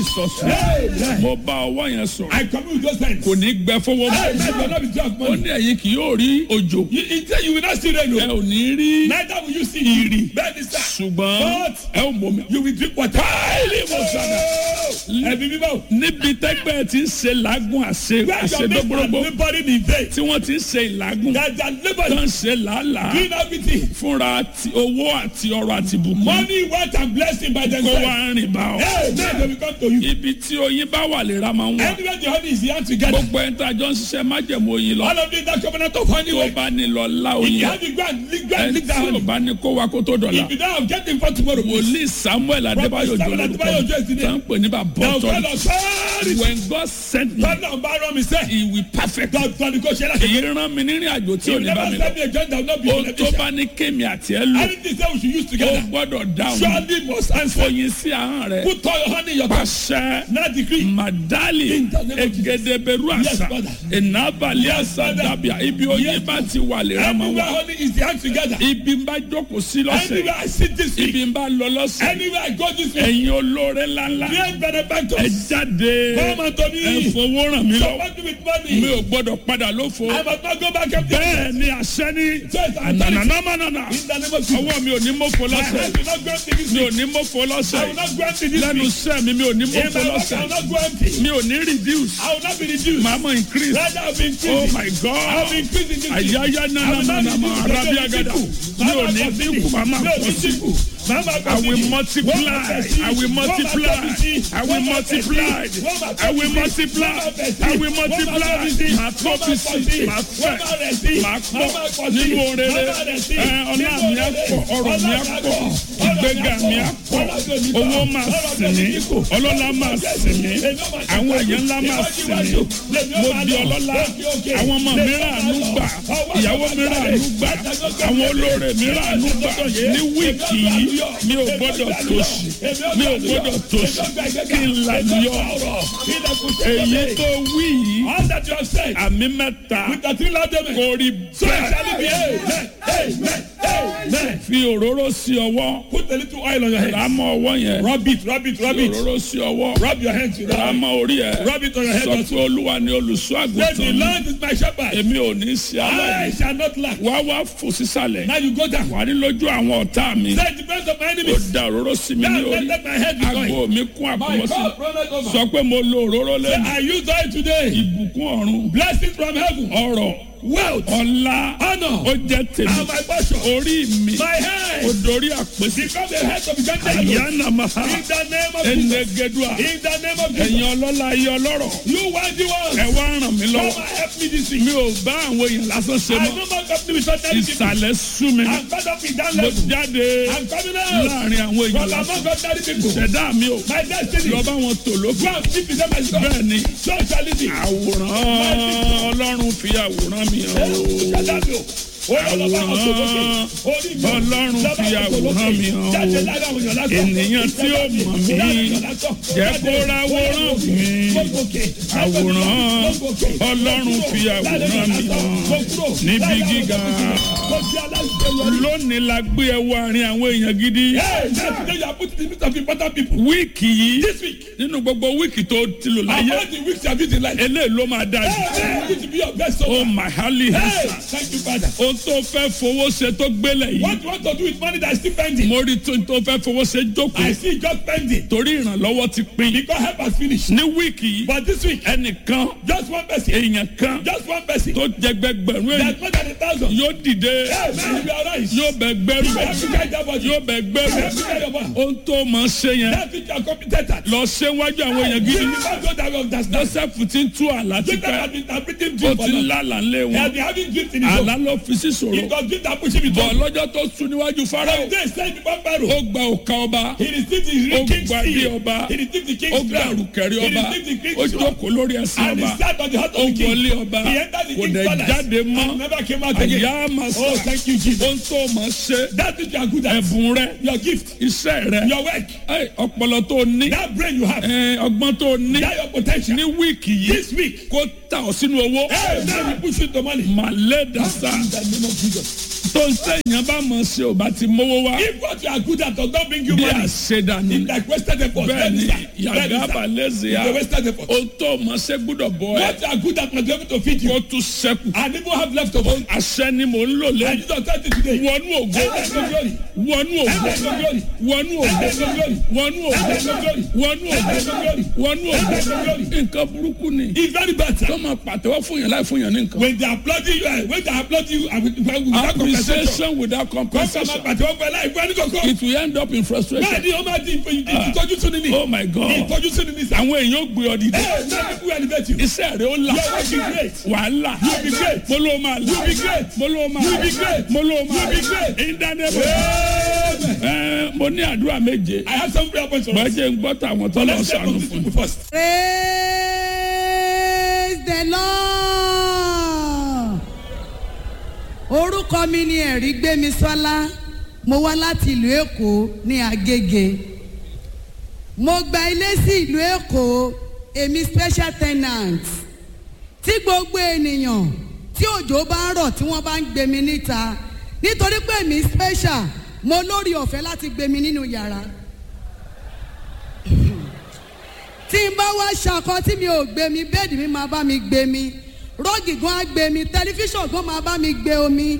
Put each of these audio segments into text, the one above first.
jesus Amen. mo bá ọwọ́ yẹn sọ̀rọ̀ I commune with those hands. kò ní gbẹ fọwọ́ Amen. mọ́ You will not be drunk ó money. ní ẹ̀yin kì yóò rí òjò You, you, say you will not see rain. ẹ o. ò ní rí Neither will you see Ìrì. Bẹ́ẹ̀ni sá. ṣùgbọ́n But ẹ ò mọ̀ mi. you will drink water. Káìlì mo sàdà. Ẹbí bíbọ̀. níbi tẹ́gbẹ́ ti ń ṣe làágùn àṣe Where your mates are àṣedógbòrógbò laboring in vain. tí wọ́n ti ń ṣe ìlàgùn That they are tó laboring. ń ṣe làálàá Doing everything. fúnra ti owó àti ọrọ̀ àti bùkún Money, wealth, and blessing by kó themselves. wá rìn bá ọ. Hey, now they will come to you. ibi tí oyin bá wà lè ra máa ń wà. Anywhere the honey is here together. gbogbo ẹni tá a jọ ń ṣiṣẹ́ májẹ̀mú oyin lọ All of you that covenant of honey. tó way. bá ní lọ lá If oyin you have it, go and lick, go and ẹni lick that tí ò honey. bá ní kó wa kó tó dọ̀la If you don't have, get it for tomorrow. please. wòlíì samuel adébáyò Samuel jọ Adébáyò Òjó is the lórúkọ name. tá ń pè ní bàbá Now, ọ̀tọ̀ God of sorry. when God sent me Tọ́lá ń bá rán mi sẹ́. he will perfect God God kò ṣe kì láti. í rán mi nírìn àjò tí He ò will ní bá never mi lọ send me a joint that will not be ohun tó beneficial. bá ní kémi àti ẹ lò Anything that we should use ó together. gbọ́dọ̀ dáhùn Surely must answer. oyin sí ahọ́n rẹ Put all your honey in your mouth. pàṣẹ Now decree. madali In the name of Jesus. egedeberu Yes, àṣà Father. ìnábàlẹ̀ Yes, àṣà Father. dàbíà ibi oyin Yes, bá ti wà lè ra máa Anywhere wà honey is the hand together. ibi ń bá jókòó sí lọ́sẹ̀ Anywhere I sit this week. ibi ń bá lọ lọ́sẹ̀ Anywhere I go this week. ẹ̀yin olóore ńláńlá Great ẹ benefactors. jáde Come unto ẹ me. fowó ràn mí lọ Support me with mi money. ò gbọ́dọ̀ padà lófo I must not go back empty. bẹ́ẹ̀ ni àṣẹ ní Yes, I'm telling you. ànànàmánànà In the name of Jesus. ọwọ́ mi ò ní mọ́fọ́ My lọ́sẹ̀ hand will not go empty this mi ò week. ní mọ́fọ́ I lọ́sẹ̀ will not go empty this lẹ́nu week. iṣẹ́ mi mi ò ní In mọ́fọ́ my work, I lọ́sẹ̀ will not go empty. mi ò ní reduce I will not be reduced. màá mọ̀ increase Rather, I will be oh increasing. my I will god be increasing this week. àyáyá I nana will not nana ma reduce. arabi agada mi ò ní dínkù màá máa pọ̀ sí I will multiply. I will multiply. I will multiply. I will multiply. I will multiply. Màá tó bí sí. Màá fẹ̀. Màá pọ̀ nínú orere. Ẹ ọlá mi á pọ̀. Ọrọ̀ mi á pọ̀. Ìgbéga mi á pọ̀. Owó máa sìn mí. Ọlọ́lá máa sìn mí. Àwọn èèyàn ńlá máa sìn mí. Mo di ọlọ́lá. Àwọn ọmọ mi rà àánú gbà. Ìyàwó mi rà àánú gbà. Àwọn olóore mi rà àánú gbà. Ní wíìkì yìí mi ò gbọ́dọ̀ tòṣì mi ò gbọ́dọ̀ tòṣì kí n là yọ èyí tó wí yìí All that you have said. àmì mẹ́ta With the three loud amen. kò rí So it shall be. bẹ́ẹ̀ Amen. Amen. Amen. fi òróró sí ọwọ́ Put a little oil on your head. rámọ̀ ọwọ́ yẹn Rub it, rub it, rub fi it. òróró sí ọwọ́ Rub your hands with that. rámọ̀ orí ẹ̀ Rub it on your head sọ also. pé olúwa ni olùṣọ́ Say the àgùntàn mi Lord is my shepherd. èmi ò ní sí I aláìní shall not lack. wá wá fò sísàlẹ̀ Now you go down. wà ní lójú àwọn ọ̀tá mi Say the best of my ó enemies. da òróró sí mi ní Now let, orí let my head be going. àgbo mi kún My àkùmọ́sí God, brother, over. sọ pé mo lo òróró Say, lẹ́nu I use oil today. ìbùkún ọ̀run Blessings from heaven. ọrọ̀ Wealth. ọlá Honor. ó jẹ́ tèmi And my portion. orí mi My ó head. dorí àpèsè Become the head of the country. àyànnà máa In the name of Jesus. ẹnẹgẹdùà In the name of Jesus. ẹ̀yin ọlọ́lá ayé ọlọ́rọ̀ You want the one. ẹ wá ràn mí Come lọ́wọ́ and help me this week. mi ò bá àwọn èèyàn lásán ṣe I mọ́ no more company with ordinary people. ìsàlẹ̀ sú mi I'm fed up with that mo level. jáde I'm coming out. láàrin àwọn èèyàn From lásán among ordinary people. ṣẹ̀dá mi ò My destiny. lọ bá wọn tò Go lókè and keep it my son. bẹ́ẹ̀ ni So shall it be. àwòrán ọlọ́run fi àwòrán mi hàn o. Àwòrán Ọlọ́run fi àwòrán mi hàn o. Ènìyàn tí ó mọ̀ mí jẹ́ kó ráwòrán mi. Àwòrán Ọlọ́run fi àwòrán mi hàn níbi gíga. Lónìí la gbé ẹwọ àárín àwọn èèyàn gidi. Wíìkì yìí This week, nínú gbogbo wíìkì tó ti lò láyé among the weeks you have been in life, eléyìí ló máa dájú. hey, you need to be your best Ó soul. mà hálì Hey, hẹ́sà. thank you, Father. Ohun tó fẹ́ fowó ṣe tó gbélé yìí. What you want to do with money that is still pending? Mo rí tó tó fẹ́ fowó ṣe I jókòó. see God pending Torí ìrànlọ́wọ́ ti pín. because help has finished. Ní wíìkì yìí, But this week, ẹnìkan just one person, èèyàn kan just one person, tó jẹgbẹgbẹ̀rún èèyàn that's more than a thousand. yóò dìde Hey, man, you are right. yóò bẹ gbẹrù You have to guide that body. yóò bẹ You gbẹrù have to guide your body. ohun tó máa ṣe yẹn That which you are competent at. lọ ṣe wájú àwọn èèyàn Give gidi me that God that will understand. joseph ti ń tú àlá Jacob tipẹ́ has been interpreting ó dreams for ti ń long. lálàá ńlé He has wọn been having dreams in his own. àlá ló fi sí It ṣòro was dreams that push him into bọ̀ lọ́jọ́ tó sùn níwájú But farao they said before ó Pharaoh, gba òkà ọba he received the ó king's gba ilé seal. ọba He received the ó king's gba crown. àrùkẹ̀rẹ̀ He ọba received the ó king's sword. jókòó lórí ẹsẹ̀ And ọba he sat on the heart ó of the king. wọlé ọba He entered the kò king's dẹ̀ palace. jáde mọ́ And never came out again. àyà màsà Oh, thank you, Jesus. ohun tó máa ṣe That which you are good at. ẹ̀bùn rẹ Your gift. iṣẹ́ rẹ Your work. ẹ, ọpọlọ tó ní That brain you have. ẹ, ọgbọ́n tó ní That your potential. ní wíìkì yìí This week. kó ta ọ sínú owó Hey, now we push you to money. màlẹ́ dàsà In the name of Jesus. tó ń sẹ́yìn bá mọ̀ sí ò bá ti mówó wá. If what you are good at does not bring you bí money, àṣedànù it's like wasted effort. bẹ́ẹ̀ ni Then it's a- then yàgá it's a- balẹ̀sì it's yá a wasted effort. o tó mọ̀ ṣe gbúdọ̀ bọ̀ ẹ́ What you are good at must be able to feed you. kó tún sẹ́kù. And even have leftover. àṣẹ ni mò ń lò And lẹ́yìn. Jesus said it today. wọnú ògo Enter into glory. wọnú ògo Enter into glory. wọnú ògo Enter into glory. wọnú ògo Enter into glory. wọnú ògo Enter into glory. wọnú Enter into ògo glory. nǹkan burúkú ni. It's very bad. sir. tó máa pàtẹ́wọ́ fún yàn láì fún yàn ní nǹkan. When they are applauding you, eh, when they are applauding you, and with- without compensation. appreciation without Kọ́sọ̀ máa compensation pàtẹ́wọ́ fẹ́ láì fún ẹni kankan. it will end up in frustration. Bẹ́ẹ̀ni, ó máa di ìtọ́jú sínú ni. oh my god Ìtọ́jú sínú ni sá. àwọn èèyàn ò gbé ọ dìde. Ẹ náà people will elevate you. iṣẹ́ rẹ̀ ó là Your work is great. wàhálà You be great. mo ló máa là You be great. mo ló máa You là be great. mo ló máa You be great. ìdánilẹ́bọ̀ Amen. ẹ mo ní àdúrà méje I have some prayer points for us. bọ́jẹ̀ ń gbọ́ tàwọn tó lọ Let's start sànù with fún this people first. praise the lord orúkọ mi ni ẹ̀rí gbémi sọ́lá mo wá láti ìlú èkó ní agége mo gba ilé sí ìlú èkó èmi special tenant tí gbogbo ènìyàn tí òjò bá ń rọ̀ tí wọ́n bá ń gbé mi níta nítorí pé èmi special mo lórí ọ̀fẹ́ láti gbé mi nínú yàrá tí n bá wá ṣakọ tí mi ò gbé mi bẹ́ẹ̀dì mi máa bá mi gbé mi rọ́ọ̀gì gan á gbé mi tẹlifíṣàn gan máa bá mi gbé omi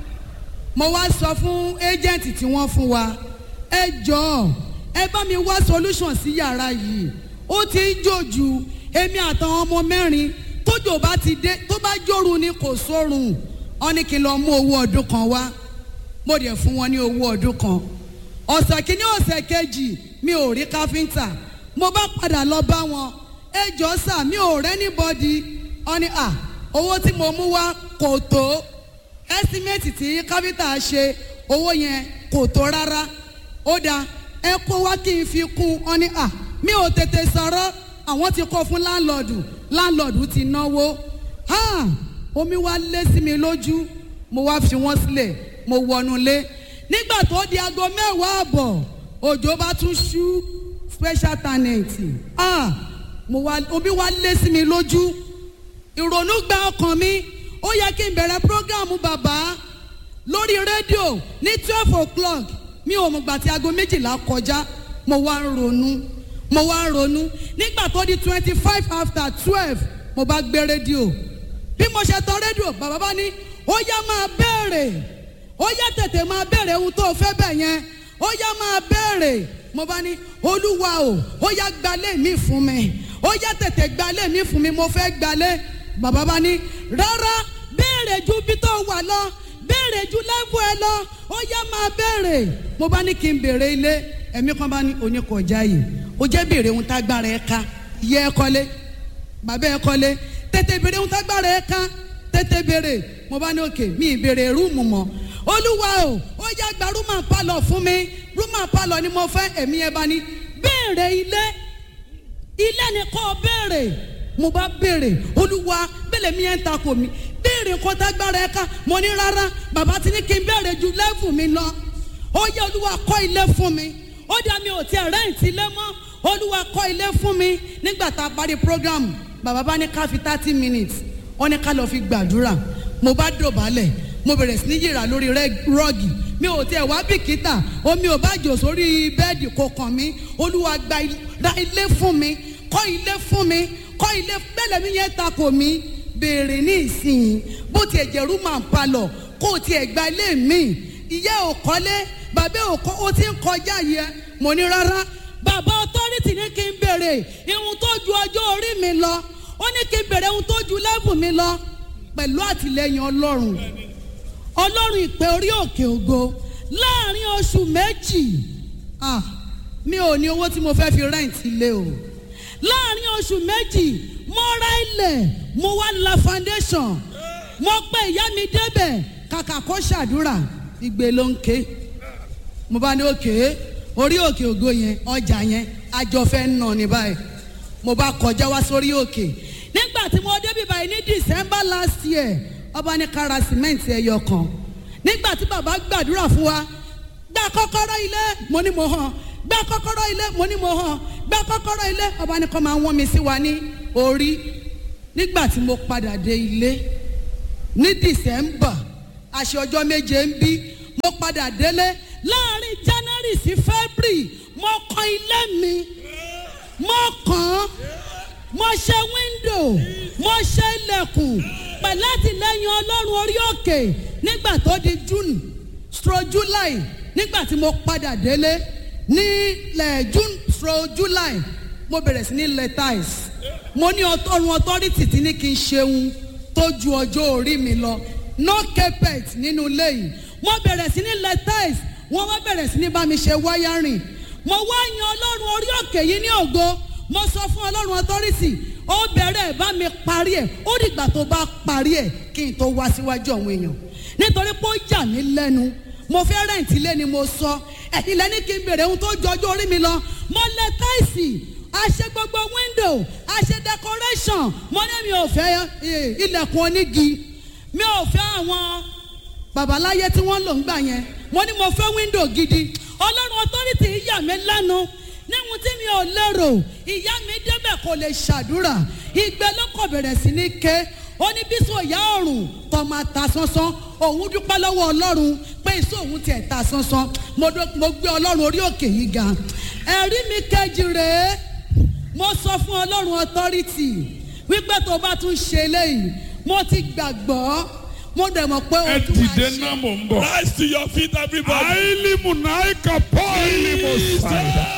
mo wá sọ fún ẹ́jẹ̀ǹtì tí wọ́n fún wa ẹ jọ̀ọ́ ẹ bá mi wá solution sí yàrá yìí ó ti ń jòjù èmi àtàwọn ọmọ mẹ́rin tójò bá ti dé tó bá jòrú ni kò sórun ọ ní kí n lọ mú owó ọdún kan wá mo dẹ̀ fún wọn ní owó ọdún kan ọ̀sẹ̀ kìíní ọ̀sẹ̀ kejì mi ò rí káfíńtà mo bá padà lọ bá wọn ẹ jọ sà mi ò rẹ́nìbọ́dì ọ ní à owó tí mo mú wá kò tó ẹ́símẹ́tì tí káfíńtà ṣe owó yẹn kò tó rárá ó dáa ẹ kó wá kí n fi kún ọ ní à mi ò tètè sọ̀rọ̀ àwọn ti kọ́ fún láńlọ́ọ̀dù láńlọ́ọ̀dù ti náwó ha omi wá lé sí mi lójú mo wá fi wọ́n sílẹ̀ mo wọnú lé nígbà tó di aago mẹ́wàá àbọ̀ òjò bá tún ṣú special talent ah mo wá omi wá lé sí mi lójú ìrònú gba ọkàn mi ó yẹ kí n bẹ̀rẹ̀ prógámù bàbá lórí rédíò ní twelve o'clock mi ò mọ̀ gbà tí aago méjìlá kọjá mo wá ń ronú mo wá ń ronú nígbà tó di twenty five after twelve mo bá gbé rédíò bí mo ṣe tán rédíò bàbá bá ní ó yá máa béèrè ó yá tètè máa béèrè ohun tó o fẹ́ bẹ̀ yẹn ó yá máa béèrè mo bá ní olúwa o ó yá gbalé mi fún mi ó yá tètè gbalé mi fún mi mo fẹ́ gbalé bàbá bá ní rárá béèrè ju bí tó wà lọ béèrè ju lẹ́fù ẹ lọ ó yá máa béèrè mo bá ní kí n béèrè ilé ẹ̀mí kan bá ní oníkọjá yìí ó jẹ́ béèrè ohun tágbára ẹ ká yẹ ẹ kọ́lé bàbá ẹ kọ́lé tètè béèrè ohun tágbára ẹ ká tètè béèrè mo bá ní òkè mi ì béèrè rúùmù mọ́ olúwa o ó yá gba rúmà pálọ̀ fún mi rúmà pálọ̀ ni mo fẹ́ ẹ̀mí ẹ bá ní béèrè ilé ilé ni kò béèrè mo bá béèrè olúwa bẹ́lẹ̀ mi yẹn ń takò mi béèrè nǹkan tágbára ẹ ká mo ní rárá bàbá ti ní kí n béèrè ju lẹ́fù mi lọ ó yẹ olúwa kọ́ ilé fún mi ó dá mi ò tiẹ̀ rẹ́ǹtì ilé mọ́ olúwa kọ́ ilé fún mi nígbà tá a parí program bàbá bá ní ká fi thirty minutes wọ́n ní ká lọ fi gbàdúrà mo bá dọ̀bálẹ̀ mo bẹ̀rẹ̀ sí ní yìrà lórí rọ́ọ̀gì mi ò tiẹ̀ wá bìkítà omi ò bá jò sórí bẹ́ẹ̀dì kò kàn mí olúwa gba ra ilé fún mi kọ́ ilé fún mi kọ́ ilé bẹ́lẹ̀ mi yẹn takò mí béèrè ní ìsinyìí bó tiẹ̀ jẹ́ rúmà ń palọ̀ kó o tiẹ̀ gba ilé mi ìyá ò kọ́lé bàbá ò kọ́ o ti ń kọjá yẹ mo ní rárá bàbá ọtọ́rìtì ní kí n béèrè ihun tó ju ọjọ́ orí mi lọ ó ní kí n béèrè ihun tó ju lẹ́bù mi lọ pẹ̀lú àtìlẹyìn ọlọ́run ọlọ́run ìpè orí òkè ògo láàrin oṣù méjì ah mi ò ní owó tí mo fẹ́ fi rẹ́ǹtì ilé o láàrin oṣù méjì mo ra ilẹ̀ mo wá la foundation mo pe ìyá mi débẹ̀ kàkà kó ṣàdúrà ìgbé ló ń ké mo bá ní òkè orí òkè ògo yẹn ọjà yẹn àjọfẹ́ ń nà ní báyìí mo bá kọjá wá sórí òkè nígbà tí mo débi báyìí ní december last year ọba ní kára sìmẹ́ǹtì ẹyọ kan nígbà tí bàbá gbàdúrà fún wa gba kọ́kọ́rọ́ ilé mo ní mo hàn gba kọ́kọ́rọ́ ilé mo ní mo hàn gba kọ́kọ́rọ́ ilé ọba ní kọ́ máa wọ́n mi sí wa ní orí nígbà tí mo padà dé ilé ní december àṣẹ ọjọ́ méje ń bí mo padà délé láàrin january sí february mo kan ilé mi mo kàn án mo ṣe wíńdò mo ṣe ilẹ̀kùn pẹ̀lú àtìlẹ́yìn ọlọ́run orí òkè nígbà tó di june stro july nígbà tí mo padà délé ní lẹ̀ june stro july mo bẹ̀rẹ̀ sí ní lẹ̀ tiles mo ní ọtọ́run authority tí ní kí n ṣeun tó ju ọjọ́ orí mi lọ no carpet nínú ilé yìí mo bẹ̀rẹ̀ sí ní lẹ̀ tiles wọ́n wá bẹ̀rẹ̀ sí ní bá mi ṣe wáyárìn mo wá yan ọlọ́run orí òkè yìí ní ògo mo sọ fún ọlọ́run authority ó bẹ̀rẹ̀ bá mi parí ẹ̀ ó dìgbà tó bá parí ẹ̀ kí n tó wá síwájú àwọn èèyàn nítorí pé ó yà mí lẹ́nu mo fẹ́ rẹ̀ǹtì lé ni mo sọ ẹ̀yin lẹ́ni kí n bèrè ohun tó jọjú orí mi lọ mo lẹ táìsì a ṣe gbogbo window a ṣe decoration mo ní mi ò fẹ́ ilẹ̀kùn onígi mi ò fẹ́ àwọn babaláyé tí wọ́n lò ń gbà yẹn mo ní mo fẹ́ window gidi ọlọ́run authority yà mí lẹ́nu níhun tí mi ò lérò ìyá mi débẹ̀ kò lè ṣàdúrà ìgbẹ́ ló kọ̀ bẹ̀rẹ̀ sí ní ké ó ní bí sọ ìyá ọ̀run tó máa ta sánsán òun dúpẹ́ lọ́wọ́ ọlọ́run pé ìṣó òun tiẹ̀ ta sánsán mo gbé ọlọ́run orí òkè yìí ga ẹ̀rí mi kejì rèé mo sọ fún ọlọ́run authority wípé tó bá tún ṣe eléyìí mo ti gbàgbọ́ mo dẹ̀ mọ̀ pé ẹ o tún máa dìde ṣe. náà mò ń bọ̀. Rise to your feet, everybody. àìlímù náà kà pọ́ ìlímù sàdá.